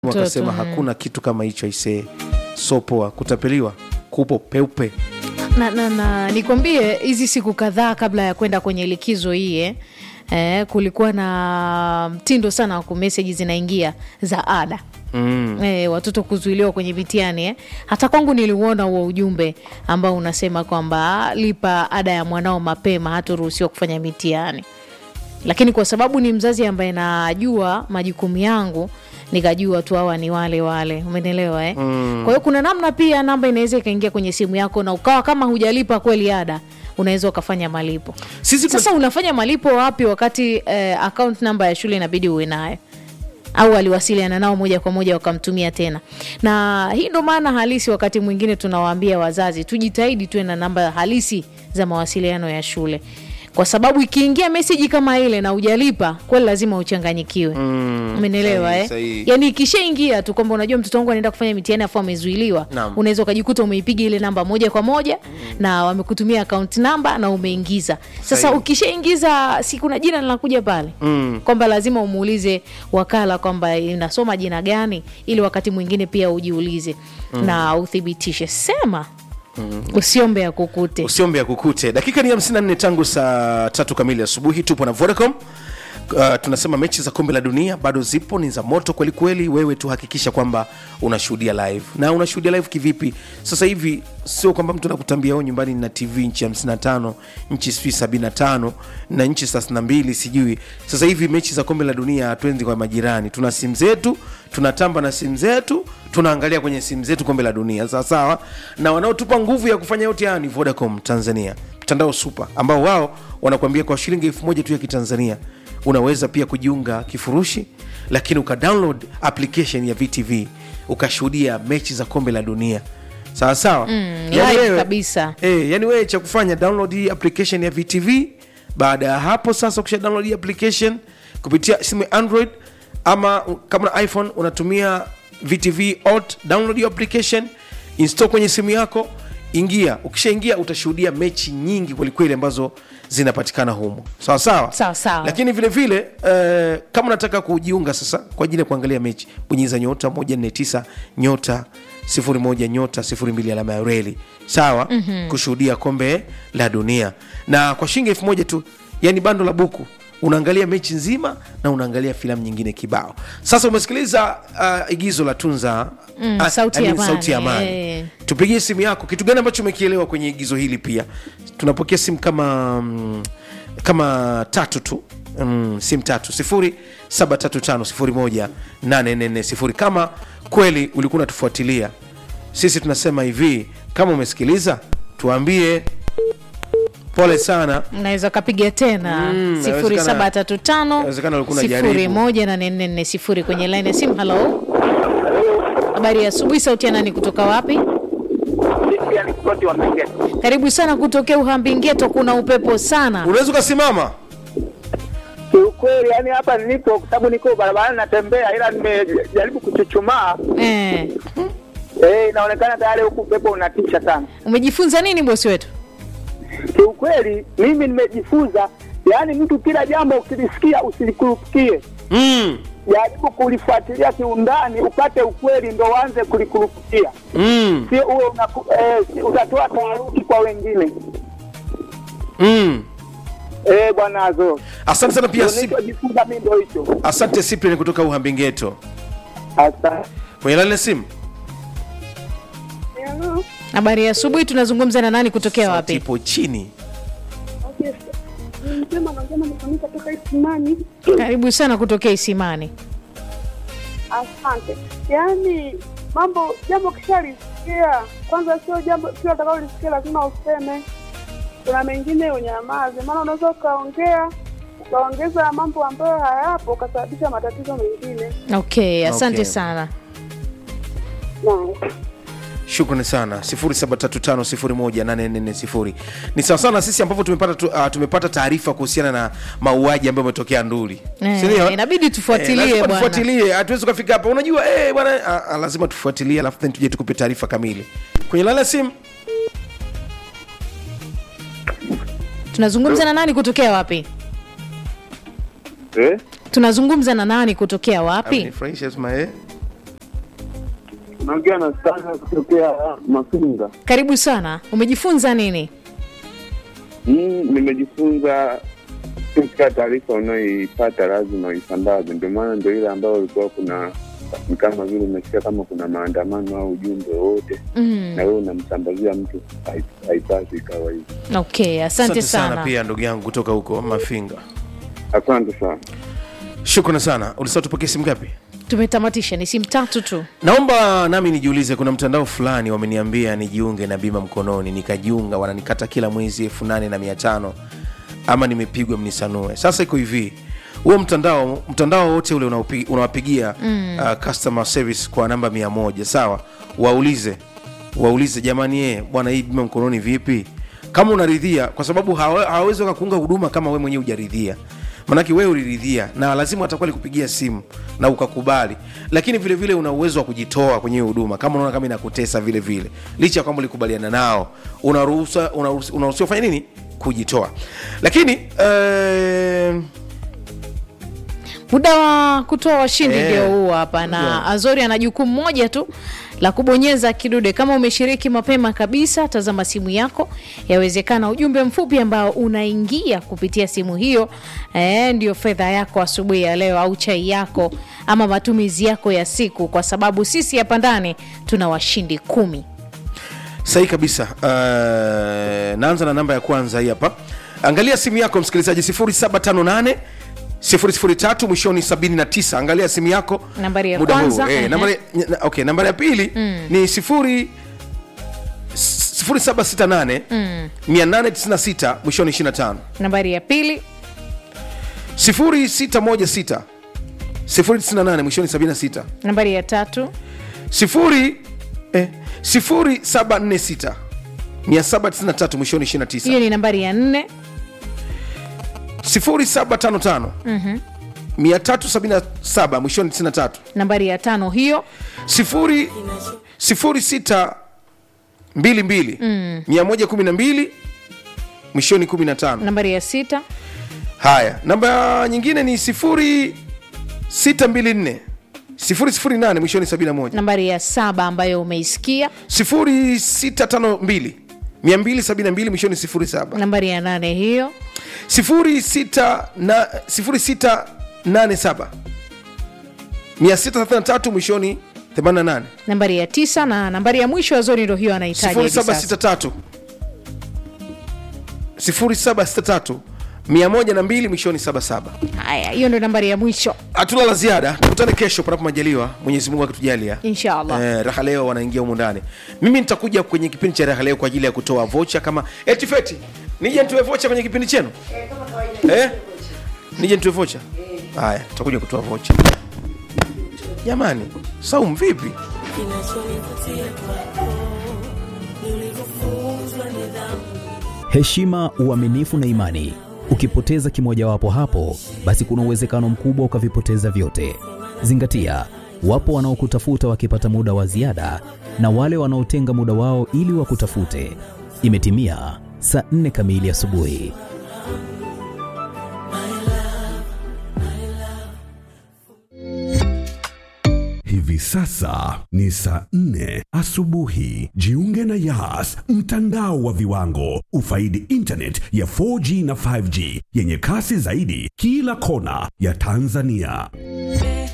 wakasema hakuna kitu kama hicho aisee, so poa, kutapeliwa kupo peupe. na, na, na nikwambie hizi siku kadhaa kabla ya kwenda kwenye likizo hii eh, eh, kulikuwa na mtindo sana wa kumeseji zinaingia za ada Mm. eh, watoto kuzuiliwa kwenye mitihani eh. Hata kwangu niliuona huo ujumbe ambao unasema kwamba lipa ada ya mwanao mapema, hataruhusiwa kufanya mitihani. Lakini kwa sababu ni mzazi ambaye najua majukumu yangu, nikajua tu hawa ni wale wale, umenielewa eh? Mm. Kwa hiyo kuna namna pia namba inaweza ikaingia kwenye simu yako na ukawa kama hujalipa kweli ada, unaweza ukafanya malipo. Sisi tuna- Sasa unafanya malipo wapi wakati eh, account namba ya shule inabidi uwe nayo au aliwasiliana nao moja kwa moja wakamtumia tena. Na hii ndo maana halisi, wakati mwingine tunawaambia wazazi tujitahidi tuwe na namba halisi za mawasiliano ya shule, kwa sababu ikiingia meseji kama ile na hujalipa kweli, lazima uchanganyikiwe. Mm, Umenielewa sahihi, eh? sahihi. Yani ikishaingia tu kwamba unajua mtoto wangu anaenda kufanya mitihani afu amezuiliwa, Naam. unaweza ukajikuta umeipiga ile namba moja kwa moja na wamekutumia account namba na umeingiza. Sasa Sahihi. ukishaingiza, si kuna jina linakuja pale Mm. kwamba lazima umuulize wakala kwamba inasoma jina gani, ili wakati mwingine pia ujiulize na uthibitishe. Sema usiombe ya kukute. usiombe ya kukute. Dakika ni 54 tangu saa tatu kamili asubuhi. Tupo na Vodacom. Uh, tunasema mechi za kombe la dunia bado zipo, ni za moto kweli kweli. Wewe tu hakikisha kwamba unashuhudia live. Na unashuhudia live kivipi? Sasa hivi sio kwamba mtu anakutambia wewe nyumbani na TV nchi 55, nchi sijui 75 na nchi 32 sijui. Sasa hivi mechi za kombe la dunia hatuendi kwa majirani, tuna simu zetu, tunatamba na simu zetu, tunaangalia kwenye simu zetu kombe la dunia, sawa sawa. Na wanaotupa nguvu ya kufanya yote haya ni Vodacom Tanzania, mtandao super, ambao wao wanakuambia kwa shilingi elfu moja tu ya Kitanzania unaweza pia kujiunga kifurushi, lakini ukadownload application ya VTV ukashuhudia mechi za kombe la dunia sawa sawa. live kabisa. Eh, yani wewe cha kufanya download hii application ya VTV. Baada ya hapo sasa, ukisha download hii application kupitia simu ya Android ama u- kama na iPhone unatumia VTV Alt, download hiyo application, install kwenye simu yako, ingia. Ukishaingia utashuhudia mechi nyingi kwelikweli ambazo zinapatikana humo, sawa sawa Sawa sawa. lakini vile vile eh, kama unataka kujiunga sasa kwa ajili ya kuangalia mechi bonyeza nyota 149 nyota 01 nyota 02 alama ya reli sawa kushuhudia kombe la dunia na kwa shilingi elfu moja tu yani bando la buku unaangalia mechi nzima na unaangalia filamu nyingine kibao sasa umesikiliza uh, igizo la tunza Mm, ah, Sauti I ya mean, sauti ya Amani, amani eh. tupigie simu yako kitu gani ambacho umekielewa kwenye igizo hili pia tunapokea simu kama mm, kama tatu tu mm, simu tatu sifuri saba tatu tano sifuri moja nane nne nne sifuri kama kweli ulikuwa unatufuatilia sisi tunasema hivi kama umesikiliza tuambie pole sana Unaweza ukapiga tena Mm, sifuri saba tatu tano inawezekana ulikuwa sifuri unajaribu. moja na nne nne sifuri kwenye line ya simu. Halo, habari ya asubuhi. Sauti ya nani kutoka wapi? Karibu sana kutokea Uhambi-Ngeto, kuna upepo sana. unaweza ukasimama Kiukweli yani hapa nilipo, kwa sababu niko barabarani natembea, ila nimejaribu kuchuchumaa Eh, eh, inaonekana tayari huku upepo unatisha sana. umejifunza nini bosi wetu? Kiukweli mimi nimejifunza, yani mtu kila jambo ukilisikia usilikurupukie, mm, jaribu kulifuatilia kiundani, upate ukweli ndo uanze kulikurupukia, mm, sio uwe unaku- eh, si- utatoa taharuki kwa wengine. mm. Eh, bwana Azo, asante sana pia Ndio Sip- nilichojifunza mimi ndo hicho. asante Cyprian kutoka Uhambi-Ngeto Asante. kwenye laini ya simu Habari ya asubuhi, tunazungumza na nani kutokea Sauti wapi? ipo chini Msema nasema nikamika toka Isimani. Karibu sana kutokea Isimani. Asante. Yaani mambo jambo kishalisikia, kwanza sio jambo sio utakalolisikia lazima useme. Kuna mengine unyamaze, maana unaweza ukaongea ukaongeza mambo ambayo hayapo ukasababisha matatizo mengine. Okay, asante Okay. sana. Na shukrani sana 0735018440 ni sawa sana sisi ambavyo tumepata tu, uh, tumepata taarifa kuhusiana na mauaji ambayo umetokea nduli Eh, Si ndio? inabidi tufuatilie lazima bwana. tufuatilie hatuwezi ukafika hapa unajua eh, bwana ah, ah, lazima tufuatilie alafu then tuje tukupe taarifa kamili kwenye lala simu Tunazungumza na nani kutokea wapi? Eh? Tunazungumza na nani kutokea wapi? Amenifurahisha, sema, eh. Naongea na Stana kutokea Mafinga. Karibu sana. Umejifunza nini? Mm, nimejifunza kila taarifa unayoipata lazima uisambaze. Ndio maana ndio ile ambayo ulikuwa kuna ni kama vile umesikia kama kuna maandamano au ujumbe wowote Mm. na wewe unamsambazia mtu, hai- haipaswi ikawa hivyo. Okay, asante, sana. pia ndugu yangu kutoka huko mafinga Asante sana. shukrani sana ulisema tupokee simu ngapi Tumetamatisha, ni simu tatu tu. naomba nami nijiulize kuna mtandao fulani wameniambia nijiunge na bima mkononi nikajiunga wananikata kila mwezi elfu nane na mia tano ama nimepigwa mnisanue sasa iko hivi huo mtandao mtandao wote ule unaopi- unawapigia mm. uh, customer service kwa namba mia moja sawa waulize waulize jamani ye bwana hii bima mkononi vipi kama unaridhia kwa sababu hawa- hawawezi wakakuunga huduma kama we mwenyewe hujaridhia manake wewe uliridhia na lazima atakuwa likupigia simu na ukakubali lakini vile vile una uwezo wa kujitoa kwenye hiyo huduma kama unaona kama inakutesa vile vile licha ya kwamba ulikubaliana nao unaruhusa unaruhusi- unaruhusiwa fanya nini kujitoa lakini eh, muda wa kutoa washindi Eh. ndio huu hapa na azori ana jukumu moja tu la kubonyeza kidude kama umeshiriki mapema kabisa tazama simu yako yawezekana ujumbe mfupi ambao unaingia kupitia simu hiyo eh, ndio fedha yako asubuhi ya leo au chai yako ama matumizi yako ya siku kwa sababu sisi hapa ndani tuna washindi kumi sahi kabisa uh, naanza na namba ya kwanza hii hapa angalia simu yako msikilizaji 758 003 mwishoni 79 angalia simu yako Nambari ya muda huu. kwanza, eh, ehe. nambari, na- okay, nambari ya pili ni sifuri 0768 896 mwishoni 25 nambari ya pili 0616 098 mwishoni 76 nambari ya tatu sifuri eh, 0746 793 mwishoni 29 hiyo ni nambari ya nne 0755 377 mwishoni 93 nambari ya tano hiyo sifuri sifuri sita mbili mbili mia moja kumi na mbili mwishoni kumi na tano nambari ya sita haya namba nyingine ni sifuri sita mbili nne sifuri sifuri nane mwishoni sabini na moja nambari ya saba ambayo umeisikia sifuri sita tano mbili mia mbili sabini na mbili mwishoni sifuri saba nambari ya nane hiyo sifuri sita na sifuri sita nane saba mia sita thelathini na tatu mwishoni themanini na nane nambari ya tisa na nambari ya mwisho ya zoni ndo hiyo anahitaji hivi sasa. 0763 0763 102 mwishoni 77 haya hiyo ndo nambari ya mwisho hatuna la ziada tukutane kesho panapo majaliwa mwenyezi mungu akitujalia inshallah Eh, raha leo wanaingia humu ndani mimi nitakuja kwenye kipindi cha raha leo kwa ajili ya kutoa vocha kama etifeti nije nitoe vocha kwenye kipindi chenu eh? nije nitoe vocha haya tutakuja kutoa vocha jamani saum vipi heshima, uaminifu na imani. Ukipoteza kimojawapo hapo, basi kuna uwezekano mkubwa ukavipoteza vyote. Zingatia, wapo wanaokutafuta wakipata muda wa ziada na wale wanaotenga muda wao ili wakutafute. Imetimia saa nne kamili asubuhi. Hivi sasa ni saa nne asubuhi. Jiunge na Yas, mtandao wa viwango. Ufaidi internet ya 4G na 5G yenye kasi zaidi kila kona ya Tanzania.